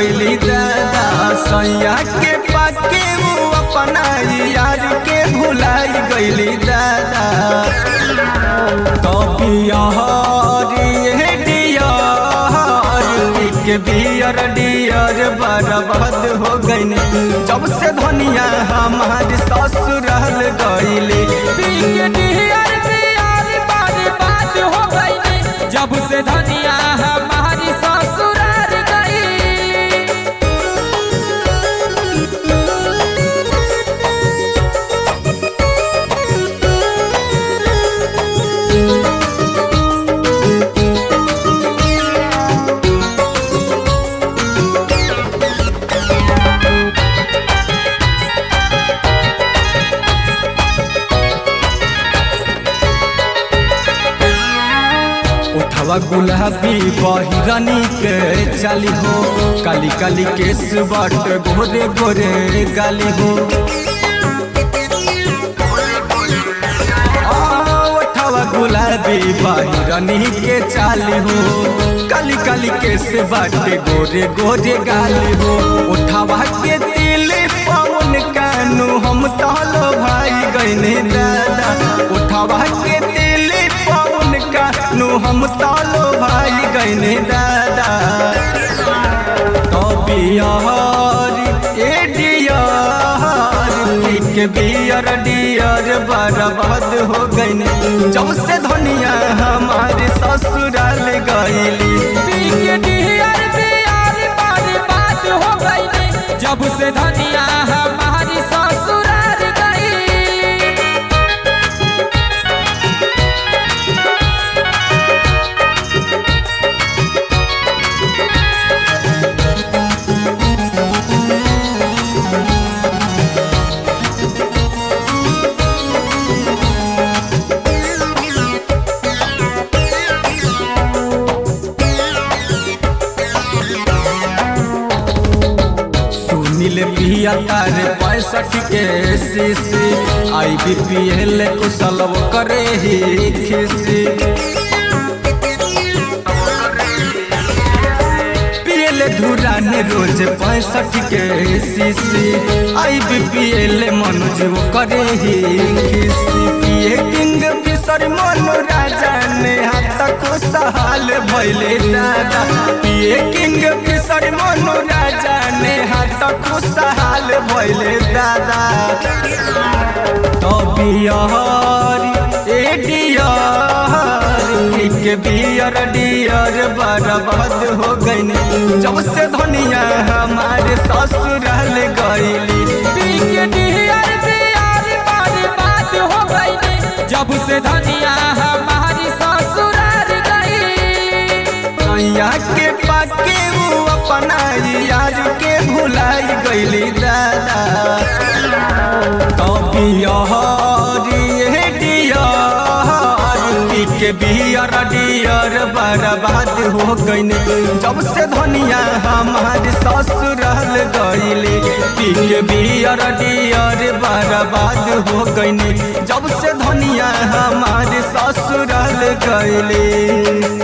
गईली दादा सैया के पाके वो अपना यार के भुलाई गईली दादा के बियर डियर बर्बाद हो गईन जब से धनिया हमार ससुराल गईली जब से धनिया हमारी ससुराल गई उठवा गुलाबी बहिरनी के चाली हो काली काली केस बट गोरे गोरे गाली हो आ, उठवा गुलाबी बहिरनी के चाली हो काली काली केस बट गोरे गोरे गाली हो उठवा के दिल पवन कानू हम तहलो भाई गईने दादा उठवा के दिल पवन कानू हम तालो भाई गईने दादा तो बियार ए डियार के बियर डियर बर्बाद हो गईने जब से धनिया हमारे ससुराल गईली जब से धनिया हमारी ससुराल गई सुनील पिया तारे पैंसठ के सीसी आई बी पी एल कुशल करे ही खिसी पियल धुरान रोज पैंसठ के सीसी आई बी पी एल मनोज वो करे ही खिसी पिए किंग बिसर मनो राजा ने हाथ को सहाल भैले दादा पिए किंग बिसर मनो राजा ने हाथ को सहाल भैले दादा तो बिहार ए डियार के बियर डियर बर्बाद हो गईन जब से धनिया हमारे ससुराल गईली जब से धनिया हमारी ससुराल गई नैया के पाके वो अपना यार के भुलाई गईली दादा तो बिहार ए डियार के बियर डियर बर्बाद हो गईन जब से धनिया हमारे ससुराल गईली पी के बियर डियर बर्बाद हो गईन जब से धनिया हमारे ससुराल गईली